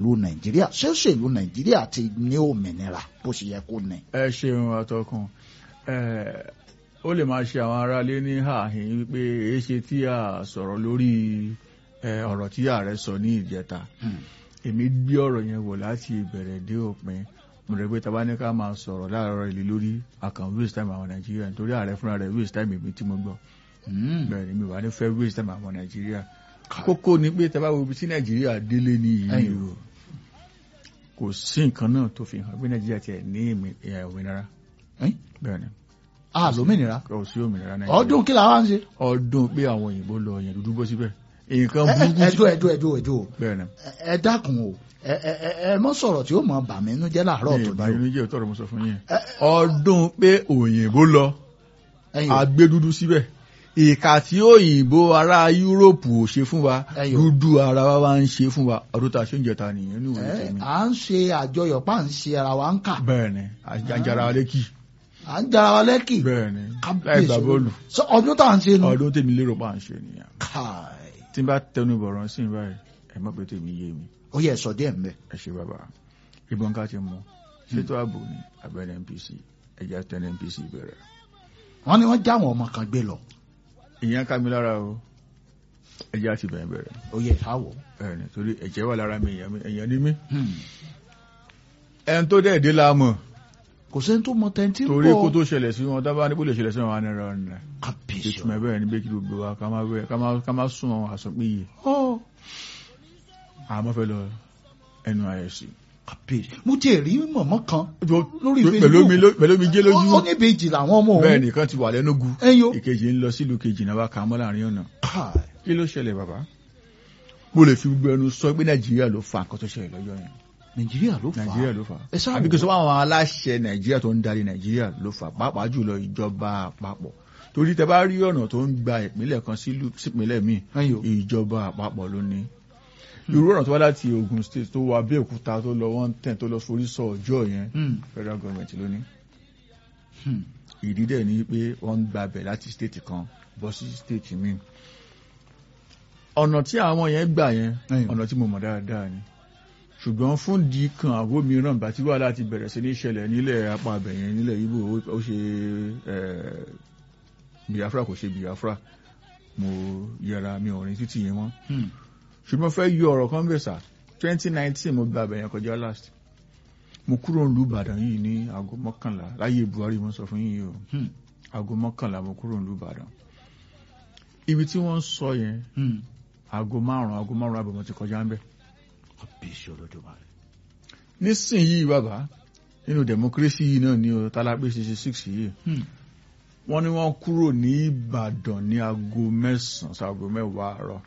òṣèlú nàìjíríà ṣé òṣèlú nàìjíríà ti ní òmìnira bó ṣe yẹ kó ní. ẹ ṣeun àtọkùn ó lè máa ṣe àwọn aráalé ní àhín wípé èé ṣe tí a sọ̀rọ̀ lórí ọ̀rọ̀ tí ààrẹ sọ ní ìjẹta èmi gbé ọ̀rọ̀ yẹn wò láti ìbẹ̀rẹ̀ dé òpin mo rẹ̀ pé tàbá ní ká máa sọ̀rọ̀ láàárọ̀ ìlú lórí àkàn waste time àwọn nàìjíríà nítorí ààrẹ fúnra rẹ̀ waste time èmi tí mo gbọ́ bẹ́ẹ̀ ni mi wà ní fẹ́ waste time àwọn nàìjíríà kókó ni pé tàbá wo ibi tí nàìjíríà délé ní yìí o kò sí nǹkan náà tó fi hàn pé nàìjíríà tiẹ̀ ní òmìnira bẹ́ẹ̀ ni a lómìnira kò sí òmìnira nàìjíríà ọdún kí làwọn ṣe. ọdún pé àwọn òyìnbó lọ yẹn dúdú bọ́ síbẹ̀ nǹkan burúkú ẹjọ ẹjọ ẹjọ ẹjọ bẹ́ẹ̀ ni ẹ dákun o ẹ ẹ ẹ mọ sọ̀rọ̀ tí ó mọ bàmí inú jẹ́ láàárọ̀ tó ní o. ìbànújẹ́ òtọrọ mo sọ fún yín ọdún pé òyìnbó lọ agbé dúdú síbẹ̀ ìkà tí òyìnbó ará yúróòpù ò ṣe fún wa dúdú ara wa wá ń ṣe fún wa ọdún tá a ṣe ń jẹta nìyẹn ní ìwé tèmi. à ń ṣe àjọyọ̀ pa à ń ṣe ara wa ń kà. bẹ́ẹ̀ ni àjàrà wa lẹ́kì. à ń jara wa lẹ́kì. bẹ́ẹ̀ ni láì gbà bọ́ọ̀lù. ọdún tá à ń ṣe nu. ọdún tèmi lérò pa à ń ṣe nìyẹn. káì. tí n bá tẹnu bọ̀rọ̀ sí i báyìí ẹ mọ̀ pé tèmi yé mi. ó yẹ sọ díẹ̀ mbẹ́. ẹ ṣe bàbá ìbọn ká ti mú ṣètò ààbò ní abẹ́rẹ́ NPC ẹ̀jẹ̀ tẹ́lẹ̀ NPC bẹ̀rẹ̀. wọ́n ní wọ́n já àwọn ọmọ kan gbé lọ. ìyẹn ká mi lára o ẹ̀jẹ̀ àti bẹ̀rẹ̀ bẹ̀rẹ̀. ó yẹ káwọ̀. ẹ̀rìn torí ẹ̀jẹ̀ wà lára mi èèyàn ní mí. ẹn tó dẹ̀ dé láàmú. kò sẹ́ni tó mọ tẹ́ntì bọ̀. torí kó tó ṣẹlẹ̀ sí wọn dábàá níbo lè ṣẹlẹ̀ sí wọn wà ní ẹ̀rọ ọ̀nà. kábíyèsí ìtumọ̀ ẹ̀ bẹ́ẹ̀ ni bẹ́ẹ̀ kí ló gbé wa ká má sún àwọn àsọpéye. àmọ́ fẹ́ lọ NYSC kábíyèsí mo ti rí mọ̀mọ́ kan lórí Facebook pẹ̀lú mi jẹ́ lójú ó ní ìbejì làwọn ọmọ òun bẹ́ẹ̀ nìkan ti wà lẹ́nugu ẹyọ ìkejì ń lọ sílùú kejì náà bá kà á mọ́ láàrin ọ̀nà kí ló ṣẹlẹ̀ bàbá mo lè fi gbogbo ẹnu sọ pé nàìjíríà ló fa nǹkan tó ṣẹlẹ̀ lọ́jọ́ yẹn nàìjíríà ló fà á nàìjíríà ló fà ẹ á sáà àbí kí n sọ àwọn aláṣẹ nàìjíríà tó ń darí nàìjíríà ló fà á pàápàá jùlọ ìjọba àpapọ̀ torí tẹ bá rí ọ̀nà tó ń gba ìpínlẹ̀ kan sípínlẹ̀ míì ẹyọ ìjọba àpapọ̀ ló ní irú ọ̀nà tó wá láti Ogun State tó wọ Abẹ́òkúta tó lọ one ten tó lọ forí sọ ọjọ́ yẹn federal government ló ní. ìdí dẹ̀ ni pé wọ́n ń gbabẹ̀ láti state kan bọ́ sí state míì. ọ̀nà tí àwọn yẹn gbà yẹn ọ̀nà tí mo mọ̀ dáadáa ni ṣùgbọ́n fún di kan àgbo mìíràn bá tí wàhálà ti bẹ̀rẹ̀ sí ní ṣẹlẹ̀ nílẹ̀ apá abẹ̀ yẹn nílẹ̀ Ìgbò ó ṣe Biafra kò ṣe Biafra mo yẹra mi ò rìn títì yẹn mọ́ ṣùgbọ́n fẹ́ yọ ọ̀rọ̀ kan bẹ̀ sà twenty nineteen mo gba àbẹ̀yẹn kọjá last mo kúrò nílùú Ìbàdàn yìí ní aago mọ́kànlá láyé Buhari mo sọ fún yìí o aago mọ́kànlá mo kúrò nílùú Ìbàdàn ibi tí wọ́n ń sọ yẹn aago márùn-ún aago márùn-ún àbọ̀ mo ti kọjá ń bẹ̀. kábíyèsí olódùmarè. nísìnyìí bàbá nínú democracy yìí náà ní o tálápé sixty six yìí wọ́n ní wọ́n kúrò ní Ìbàdàn ní aago mẹ́sàn-án sí aago mẹ́wàá àárọ̀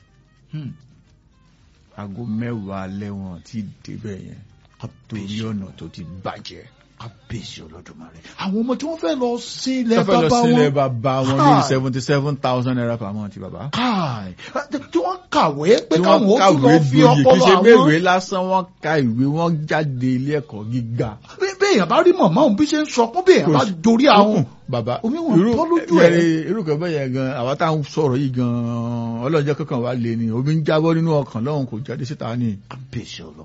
aago mẹ́wàá alẹ́ wọn ti débẹ̀ yẹn torí ọ̀nà tó ti bàjẹ́. kábíyèsí olódùmarè. àwọn ọmọ tí wọ́n fẹ́ lọ sí ilẹ̀ tó fẹ́ lọ bàbá sí ilẹ̀ wọn. bàbá wọn ní seventy seven thousand naira per month bàbá. káì tí wọ́n kàwé pé tí káwọn wọ́n ó tún kàwé lọ fi gboyè kì í ọpọlọ ṣe àwọn. méwèé lásán wọ́n ka ìwé wọ́n jáde ilé ẹ̀kọ́ gíga. bí- bí èèyàn bá rí mọ̀mọ́ òun bí ṣe ń sọ fún bí èèyàn bá dorí àwọn. bàbá Omi wọn irú bọ́ lójú ẹ̀. yẹri- irú kan bẹ́ẹ̀ yẹn gan àwa táwọn sọ̀rọ̀ yìí gan ọlọ́jọ́ kankan wà lé ní omi ń jábọ́ nínú ọkàn lọ́hùn kò jáde síta ní. kábíyèsí ọlọ́run.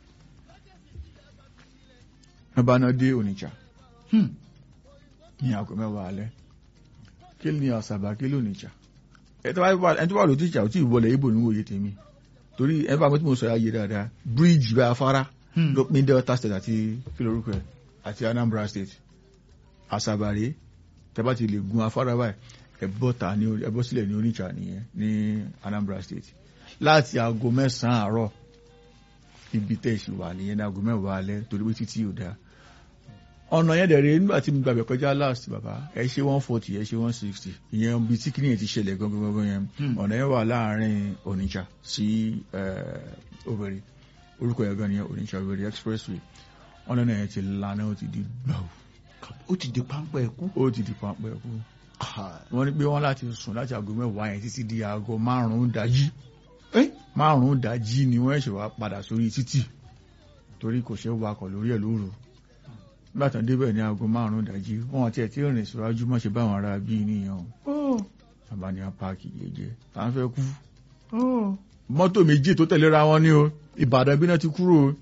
wọ́n bá náà dé Onitsha Hmm. ní aago mẹ́wàá alẹ́ kí ni àṣàbà kí ló Onitsha ẹni tó bá lò tíjà ò tí ì wọlé ibo ní òye tèmi torí ẹ bá mi tí mo sọ ayé dáadáa bíríìjì bá afárá Hmm. ló pín Delta State àti kí lorúkọ ẹ àti Anambra State àṣàbà rèé tẹ́ bá ti lè gun afárá báyìí ẹ bọ́ ta ní ẹ bọ́ sílẹ̀ ní Onitsha nìyẹn ní Anambra State láti aago mẹ́sàn-án àárọ̀ ibi tẹ́ ìṣù wà nìyẹn ní aago mẹ́wàá alẹ́ torí pé títí ò dáa ọ̀nà yẹn dẹ̀rẹ̀ nígbà tí mo gbàgbẹ́ kọjá last bàbá ẹ ṣe one forty ẹ ṣe one sixty ìyẹn bí tí kìnìyàn ti ṣẹlẹ̀ gangan gangan yẹn Hmm. ọ̀nà yẹn wà láàrin Onitsha sí eh, Owerri orúkọ yẹn gan ni Onitsha Owerri expressway ọ̀nà náà yẹn ti lana ó ti di gbàù ó ti di páńpẹ́ ẹ̀kú. ó ti di pampẹ́ kú Káì. wọ́n ní pé wọ́n láti sùn láti aago mẹ́wàá yẹn títí di aago márùn-ún dájí Eh? márùn-ún dájí ni wọ́n ṣe wá padà sórí títì torí kò ṣe é wakọ̀ lórí ẹ̀ lóru nígbàtàn débẹ̀ ní aago márùn-ún dájí wọ́n ti ẹ̀ tí rìn síwájú mọ́ ṣe báwọn ará bí nìyẹn o bàbá ní apáàkì jẹjẹ tá ń fẹ́ kú mọ́tò méjì tó tẹ̀léra wọn ní o Ìbàdàn bí náà ti kúrò o